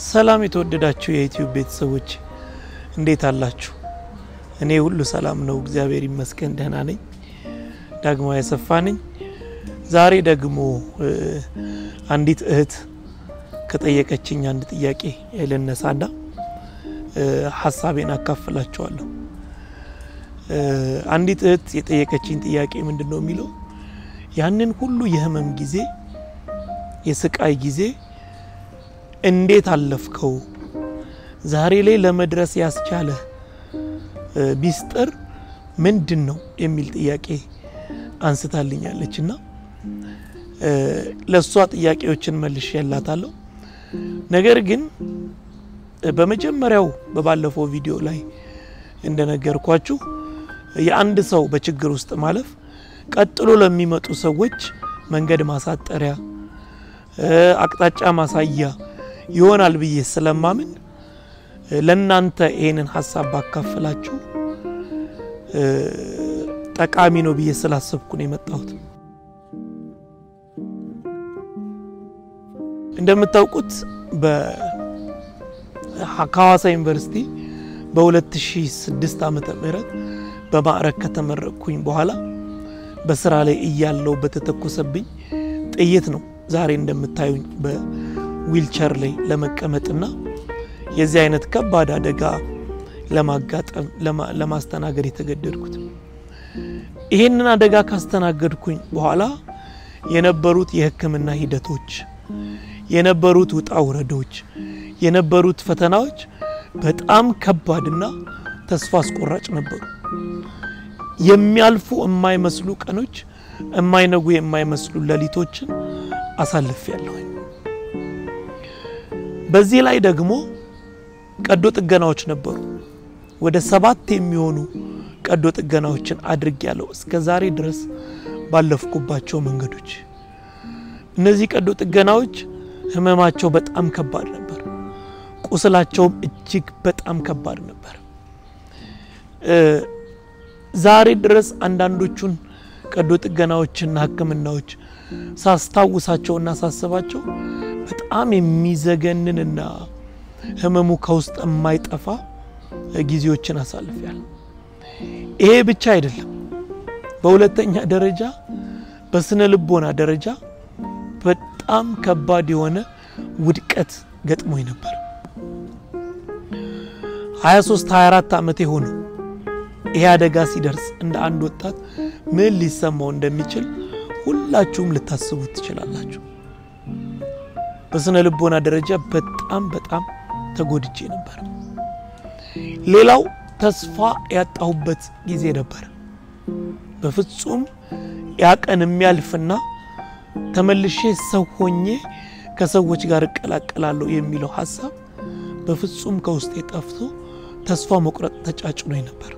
ሰላም የተወደዳችሁ የዩትዩብ ቤተሰቦች እንዴት አላችሁ? እኔ ሁሉ ሰላም ነው፣ እግዚአብሔር ይመስገን ደህና ነኝ። ዳግማዊ አሰፋ ነኝ። ዛሬ ደግሞ አንዲት እህት ከጠየቀችኝ አንድ ጥያቄ ልነሳና ሀሳቤን አካፍላችኋለሁ። አንዲት እህት የጠየቀችኝ ጥያቄ ምንድን ነው የሚለው ያንን ሁሉ የህመም ጊዜ የስቃይ ጊዜ እንዴት አለፍከው? ዛሬ ላይ ለመድረስ ያስቻለ ሚስጥር ምንድን ነው የሚል ጥያቄ አንስታልኛለች እና ለእሷ ጥያቄዎችን መልሼ ያላታለሁ። ነገር ግን በመጀመሪያው በባለፈው ቪዲዮ ላይ እንደነገርኳችሁ የአንድ ሰው በችግር ውስጥ ማለፍ ቀጥሎ ለሚመጡ ሰዎች መንገድ ማሳጠሪያ አቅጣጫ ማሳያ ይሆናል ብዬ ስለማምን ለእናንተ ይሄንን ሀሳብ ባካፍላችሁ ጠቃሚ ነው ብዬ ስላሰብኩ ነው የመጣሁት። እንደምታውቁት ከሐዋሳ ዩኒቨርሲቲ በ2006 ዓመተ ምህረት በማዕረግ ከተመረቅኩኝ በኋላ በስራ ላይ እያለው በተተኮሰብኝ ጥይት ነው ዛሬ እንደምታዩኝ በዊልቸር ላይ ለመቀመጥና የዚህ አይነት ከባድ አደጋ ለማጋጠም ለማስተናገድ የተገደድኩት። ይሄንን አደጋ ካስተናገድኩኝ በኋላ የነበሩት የሕክምና ሂደቶች የነበሩት ውጣ ውረዶች የነበሩት ፈተናዎች በጣም ከባድና ተስፋ አስቆራጭ ነበሩ። የሚያልፉ የማይመስሉ ቀኖች፣ የማይነጉ የማይመስሉ ሌሊቶችን አሳልፍ ያለሁኝ። በዚህ ላይ ደግሞ ቀዶ ጥገናዎች ነበሩ። ወደ ሰባት የሚሆኑ ቀዶ ጥገናዎችን አድርግ ያለው እስከ ዛሬ ድረስ ባለፍኩባቸው መንገዶች። እነዚህ ቀዶ ጥገናዎች ህመማቸው በጣም ከባድ ነበር። ቁስላቸውም እጅግ በጣም ከባድ ነበር። ዛሬ ድረስ አንዳንዶቹን ቀዶ ጥገናዎችና ህክምናዎች ሳስታውሳቸውና ሳስባቸው በጣም የሚዘገንንና ህመሙ ከውስጥ የማይጠፋ ጊዜዎችን አሳልፊያለሁ። ይሄ ብቻ አይደለም። በሁለተኛ ደረጃ በስነ ልቦና ደረጃ በጣም ከባድ የሆነ ውድቀት ገጥሞኝ ነበር። 23 24 ዓመት የሆነው ይሄ አደጋ ሲደርስ እንደ አንድ ወጣት ምን ሊሰማው እንደሚችል ሁላችሁም ልታስቡት ትችላላችሁ። በስነ ልቦና ደረጃ በጣም በጣም ተጎድቼ ነበር። ሌላው ተስፋ ያጣሁበት ጊዜ ነበር። በፍጹም ያ ቀን የሚያልፍና ተመልሼ ሰው ሆኜ ከሰዎች ጋር እቀላቀላለሁ የሚለው ሀሳብ በፍጹም ከውስጤ ጠፍቶ ተስፋ መቁረጥ ተጫጭኖኝ ነበር።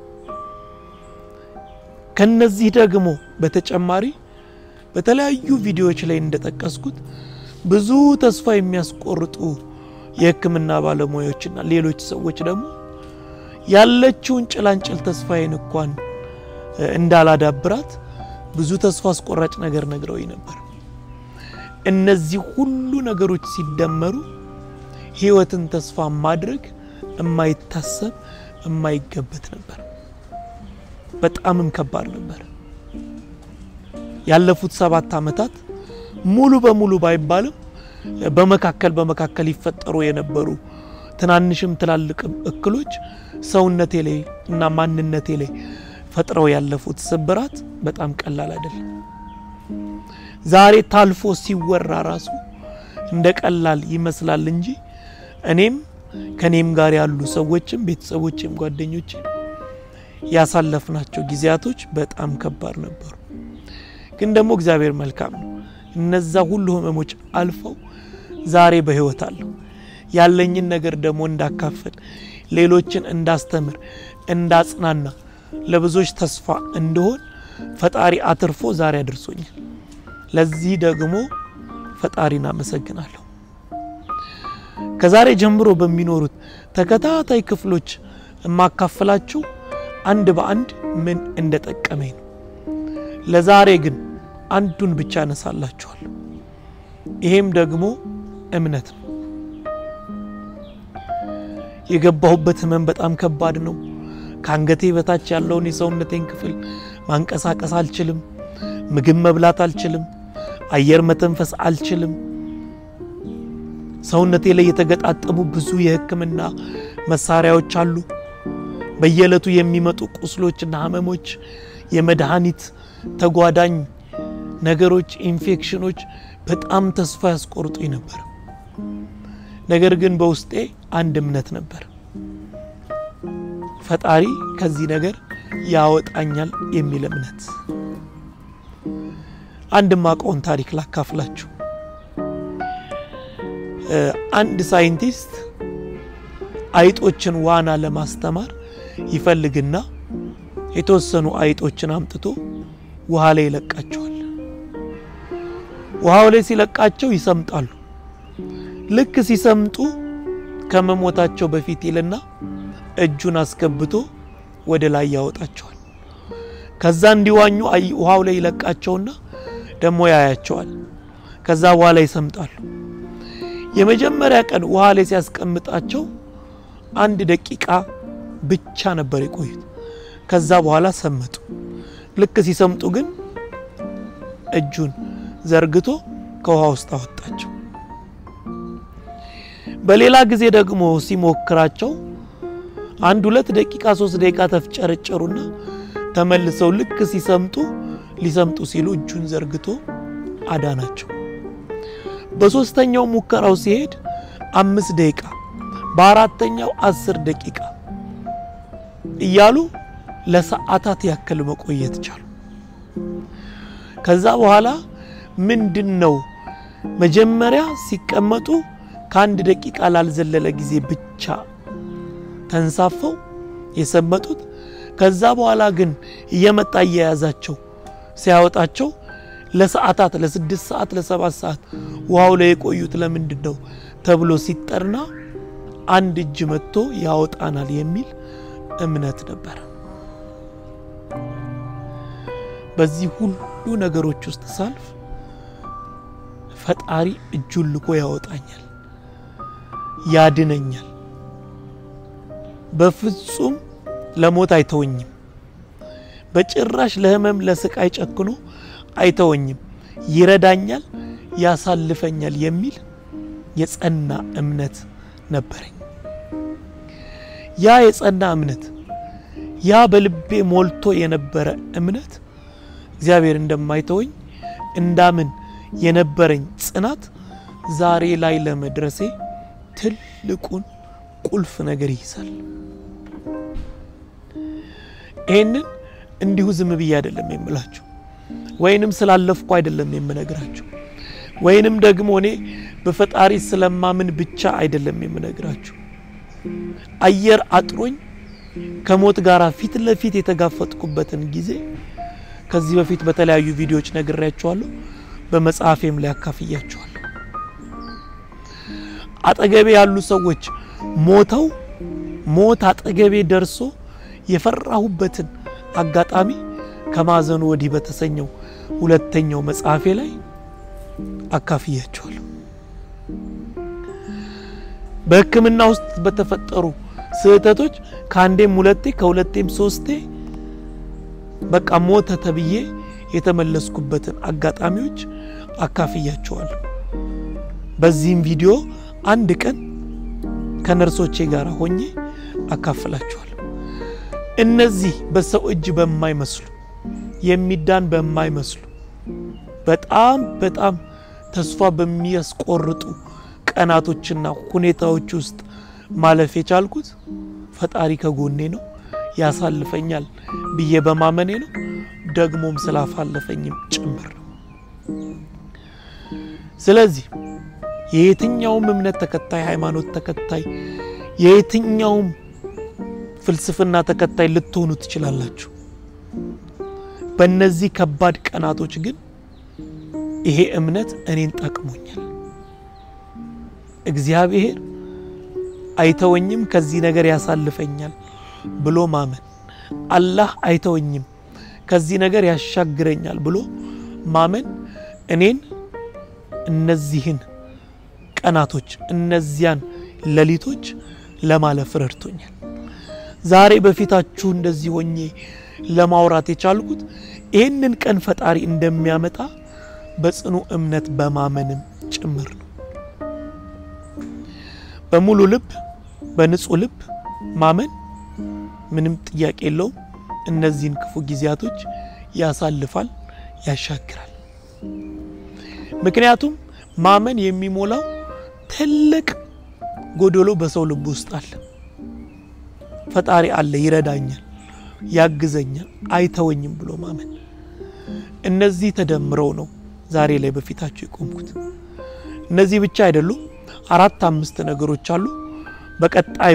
ከነዚህ ደግሞ በተጨማሪ በተለያዩ ቪዲዮዎች ላይ እንደጠቀስኩት ብዙ ተስፋ የሚያስቆርጡ የሕክምና ባለሙያዎችና ሌሎች ሰዎች ደግሞ ያለችውን ጭላንጭል ተስፋዬን እንኳን እንዳላዳብራት ብዙ ተስፋ አስቆራጭ ነገር ነግረውኝ ነበር። እነዚህ ሁሉ ነገሮች ሲደመሩ ህይወትን ተስፋ ማድረግ የማይታሰብ የማይገበት ነበር። በጣምም ከባድ ነበር። ያለፉት ሰባት ዓመታት ሙሉ በሙሉ ባይባልም በመካከል በመካከል ይፈጠሩ የነበሩ ትናንሽም ትላልቅም እክሎች ሰውነቴ ላይ እና ማንነቴ ላይ ፈጥረው ያለፉት ስብራት በጣም ቀላል አይደለም። ዛሬ ታልፎ ሲወራ ራሱ እንደ ቀላል ይመስላል እንጂ እኔም ከኔም ጋር ያሉ ሰዎችም ቤተሰቦችም ጓደኞችም ያሳለፍናቸው ጊዜያቶች በጣም ከባድ ነበሩ። ግን ደግሞ እግዚአብሔር መልካም ነው። እነዛ ሁሉ ህመሞች አልፈው ዛሬ በህይወት አለሁ። ያለኝን ነገር ደግሞ እንዳካፍል፣ ሌሎችን እንዳስተምር፣ እንዳጽናና፣ ለብዙዎች ተስፋ እንደሆን ፈጣሪ አትርፎ ዛሬ አድርሶኛል። ለዚህ ደግሞ ፈጣሪን አመሰግናለሁ። ከዛሬ ጀምሮ በሚኖሩት ተከታታይ ክፍሎች የማካፍላችሁ አንድ በአንድ ምን እንደጠቀመኝ ነው። ለዛሬ ግን አንዱን ብቻ አነሳላችኋለሁ። ይሄም ደግሞ እምነት ነው። የገባሁበት ህመም በጣም ከባድ ነው። ከአንገቴ በታች ያለውን የሰውነቴን ክፍል ማንቀሳቀስ አልችልም። ምግብ መብላት አልችልም። አየር መተንፈስ አልችልም። ሰውነቴ ላይ የተገጣጠሙ ብዙ የሕክምና መሳሪያዎች አሉ። በየዕለቱ የሚመጡ ቁስሎችና ህመሞች፣ የመድኃኒት ተጓዳኝ ነገሮች፣ ኢንፌክሽኖች በጣም ተስፋ ያስቆርጡኝ ነበር። ነገር ግን በውስጤ አንድ እምነት ነበር። ፈጣሪ ከዚህ ነገር ያወጣኛል የሚል እምነት። አንድ ማቀውን ታሪክ ላካፍላችሁ። አንድ ሳይንቲስት አይጦችን ዋና ለማስተማር ይፈልግና የተወሰኑ አይጦችን አምጥቶ ውሃ ላይ ይለቃቸዋል። ውሃው ላይ ሲለቃቸው ይሰምጣሉ። ልክ ሲሰምጡ ከመሞታቸው በፊት ይልና እጁን አስገብቶ ወደ ላይ ያወጣቸዋል። ከዛ እንዲዋኙ ውሃው ላይ ይለቃቸውና ደግሞ ያያቸዋል። ከዛ ውሃ ላይ ይሰምጣሉ። የመጀመሪያ ቀን ውሃ ላይ ሲያስቀምጣቸው አንድ ደቂቃ ብቻ ነበር የቆዩት። ከዛ በኋላ ሰመጡ። ልክ ሲሰምጡ ግን እጁን ዘርግቶ ከውሃ ውስጥ አወጣቸው። በሌላ ጊዜ ደግሞ ሲሞክራቸው አንድ ሁለት ደቂቃ ሶስት ደቂቃ ተፍጨረጨሩና ተመልሰው ልክ ሲሰምጡ ሊሰምጡ ሲሉ እጁን ዘርግቶ አዳናቸው። በሶስተኛው ሙከራው ሲሄድ አምስት ደቂቃ በአራተኛው አስር ደቂቃ እያሉ ለሰዓታት ያክል መቆየት ቻሉ። ከዛ በኋላ ምንድን ነው መጀመሪያ ሲቀመጡ ከአንድ ደቂቃ ላልዘለለ ጊዜ ብቻ ተንሳፈው የሰመጡት። ከዛ በኋላ ግን እየመጣ እየያዛቸው ሲያወጣቸው ለሰዓታት ለስድስት ሰዓት ለሰባት ሰዓት ውሃው ላይ የቆዩት ለምንድን ነው ተብሎ ሲጠና አንድ እጅ መጥቶ ያወጣናል የሚል እምነት ነበረ። በዚህ ሁሉ ነገሮች ውስጥ ሳልፍ ፈጣሪ እጁን ልኮ ያወጣኛል፣ ያድነኛል። በፍጹም ለሞት አይተወኝም። በጭራሽ ለሕመም ለስቃይ ጨክኖ አይተወኝም። ይረዳኛል፣ ያሳልፈኛል የሚል የጸና እምነት ነበረኝ። ያ የጸና እምነት ያ በልቤ ሞልቶ የነበረ እምነት እግዚአብሔር እንደማይተወኝ እንዳምን የነበረኝ ጽናት ዛሬ ላይ ለመድረሴ ትልቁን ቁልፍ ነገር ይይዛል። ይህንን እንዲሁ ዝም ብዬ አይደለም የምላችሁ፣ ወይንም ስላለፍኩ አይደለም የምነግራችሁ፣ ወይንም ደግሞ እኔ በፈጣሪ ስለማምን ብቻ አይደለም የምነግራችሁ። አየር አጥሮኝ ከሞት ጋር ፊት ለፊት የተጋፈጥኩበትን ጊዜ ከዚህ በፊት በተለያዩ ቪዲዮዎች ነግሬያችኋለሁ። በመጽሐፌም ላይ አካፍያችኋለሁ። አጠገቤ ያሉ ሰዎች ሞተው ሞት አጠገቤ ደርሶ የፈራሁበትን አጋጣሚ ከማዘኑ ወዲህ በተሰኘው ሁለተኛው መጽሐፌ ላይ አካፍያችኋለሁ። በሕክምና ውስጥ በተፈጠሩ ስህተቶች ከአንዴም ሁለቴ ከሁለቴም ሶስቴ በቃ ሞተ ተብዬ የተመለስኩበትን አጋጣሚዎች አካፍያቸዋለሁ። በዚህም ቪዲዮ አንድ ቀን ከነርሶቼ ጋር ሆኜ አካፍላቸዋለሁ። እነዚህ በሰው እጅ በማይመስሉ የሚዳን በማይመስሉ በጣም በጣም ተስፋ በሚያስቆርጡ ቀናቶችና ሁኔታዎች ውስጥ ማለፍ የቻልኩት ፈጣሪ ከጎኔ ነው፣ ያሳልፈኛል ብዬ በማመኔ ነው። ደግሞም ስላፋለፈኝም ጭምር ነው። ስለዚህ የየትኛውም እምነት ተከታይ፣ ሃይማኖት ተከታይ፣ የየትኛውም ፍልስፍና ተከታይ ልትሆኑ ትችላላችሁ። በእነዚህ ከባድ ቀናቶች ግን ይሄ እምነት እኔን ጠቅሞኛል። እግዚአብሔር አይተወኝም፣ ከዚህ ነገር ያሳልፈኛል ብሎ ማመን፣ አላህ አይተወኝም፣ ከዚህ ነገር ያሻግረኛል ብሎ ማመን እኔን እነዚህን ቀናቶች እነዚያን ሌሊቶች ለማለፍ ረድቶኛል። ዛሬ በፊታችሁ እንደዚህ ሆኜ ለማውራት የቻልኩት ይህንን ቀን ፈጣሪ እንደሚያመጣ በጽኑ እምነት በማመንም ጭምር ነው። በሙሉ ልብ በንጹህ ልብ ማመን ምንም ጥያቄ የለውም። እነዚህን ክፉ ጊዜያቶች ያሳልፋል፣ ያሻግራል። ምክንያቱም ማመን የሚሞላው ትልቅ ጎደሎ በሰው ልብ ውስጥ አለ። ፈጣሪ አለ፣ ይረዳኛል፣ ያግዘኛል፣ አይተወኝም ብሎ ማመን። እነዚህ ተደምረው ነው ዛሬ ላይ በፊታችሁ የቆምኩት። እነዚህ ብቻ አይደሉም፣ አራት አምስት ነገሮች አሉ። በቀጣዩ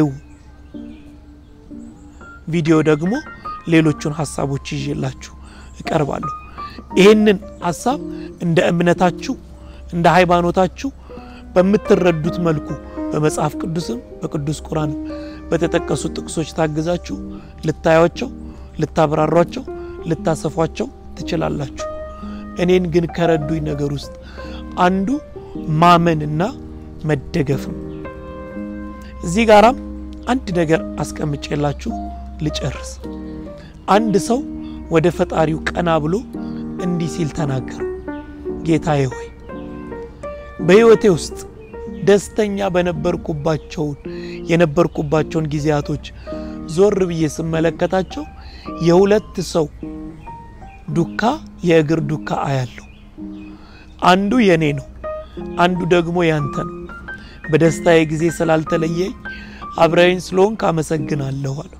ቪዲዮ ደግሞ ሌሎቹን ሀሳቦች ይዤላችሁ እቀርባለሁ። ይህንን ሀሳብ እንደ እምነታችሁ እንደ ሃይማኖታችሁ በምትረዱት መልኩ በመጽሐፍ ቅዱስም በቅዱስ ቁርአንም በተጠቀሱ ጥቅሶች ታግዛችሁ ልታዩቸው፣ ልታብራሯቸው፣ ልታሰፏቸው ትችላላችሁ። እኔን ግን ከረዱኝ ነገር ውስጥ አንዱ ማመንና መደገፍ ነው። እዚህ ጋራም አንድ ነገር አስቀምጬላችሁ ልጨርስ። አንድ ሰው ወደ ፈጣሪው ቀና ብሎ እንዲህ ሲል ተናገረው፣ ጌታዬ ሆይ በሕይወቴ ውስጥ ደስተኛ በነበርኩባቸውን የነበርኩባቸውን ጊዜያቶች ዞር ብዬ ስመለከታቸው የሁለት ሰው ዱካ የእግር ዱካ አያለሁ። አንዱ የኔ ነው፣ አንዱ ደግሞ ያንተ ነው። በደስታዬ ጊዜ ስላልተለየኝ አብረኸኝ ስለሆንክ አመሰግናለሁ አለው።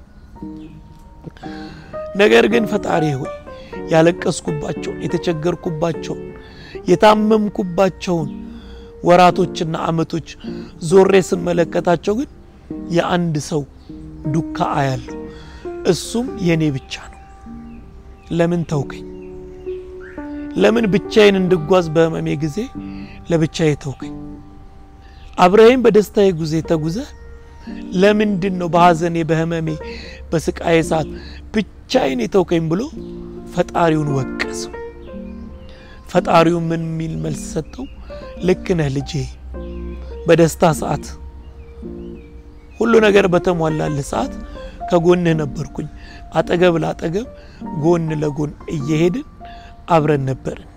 ነገር ግን ፈጣሪ ሆይ ያለቀስኩባቸውን፣ የተቸገርኩባቸውን፣ የታመምኩባቸውን ወራቶችና ዓመቶች ዞሬ ስመለከታቸው ግን የአንድ ሰው ዱካ አያለሁ። እሱም የኔ ብቻ ነው። ለምን ተውከኝ? ለምን ብቻዬን እንድጓዝ በህመሜ ጊዜ ለብቻዬ ተውከኝ? አብረኸኝ በደስታዬ ጊዜ ተጉዘህ ለምንድን ነው በሐዘኔ በህመሜ በስቃዬ ሰዓት ብቻዬን የተውከኝ ብሎ ፈጣሪውን ወቀሰው። ፈጣሪው ምን የሚል መልስ ሰጠው? ልክ ነህ ልጄ፣ በደስታ ሰዓት ሁሉ ነገር በተሟላልህ ሰዓት ከጎንህ ነበርኩኝ። አጠገብ ለአጠገብ ጎን ለጎን እየሄድን አብረን ነበርን።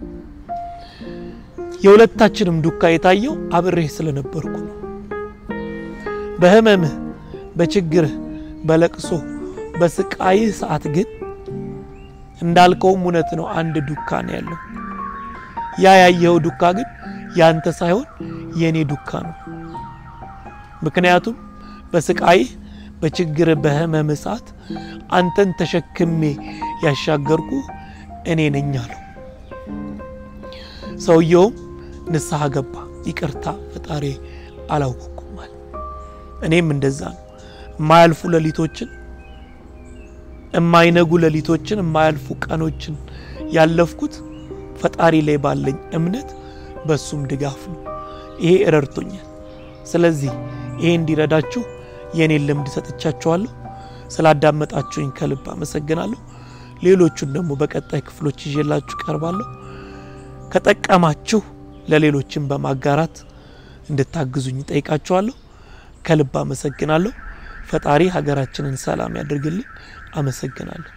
የሁለታችንም ዱካ የታየው አብሬህ ስለነበርኩ ነው። በህመምህ፣ በችግርህ፣ በለቅሶ በስቃይህ ሰዓት ግን እንዳልከውም እውነት ነው፣ አንድ ዱካ ነው ያለው። ያ ያየኸው ዱካ ግን ያንተ ሳይሆን የእኔ ዱካ ነው። ምክንያቱም በስቃይህ፣ በችግርህ፣ በህመምህ ሰዓት አንተን ተሸክሜ ያሻገርኩ እኔ ነኝ አለው። ሰውየውም ንስሐ ገባ። ይቅርታ ፈጣሪ አላወቅኩም አለ። እኔም እንደዛ ነው የማያልፉ ሌሊቶችን የማይነጉ ሌሊቶችን የማያልፉ ቀኖችን ያለፍኩት ፈጣሪ ላይ ባለኝ እምነት በሱም ድጋፍ ነው። ይሄ ረድቶኛል። ስለዚህ ይሄ እንዲረዳችሁ የእኔን ልምድ ሰጥቻችኋለሁ። ስላዳመጣችሁኝ ከልብ አመሰግናለሁ። ሌሎቹን ደግሞ በቀጣይ ክፍሎች ይዤላችሁ ቀርባለሁ። ከጠቀማችሁ ለሌሎችን በማጋራት እንድታግዙኝ ጠይቃችኋለሁ። ከልብ አመሰግናለሁ። ፈጣሪ ሀገራችንን ሰላም ያድርግልን። አመሰግናለሁ።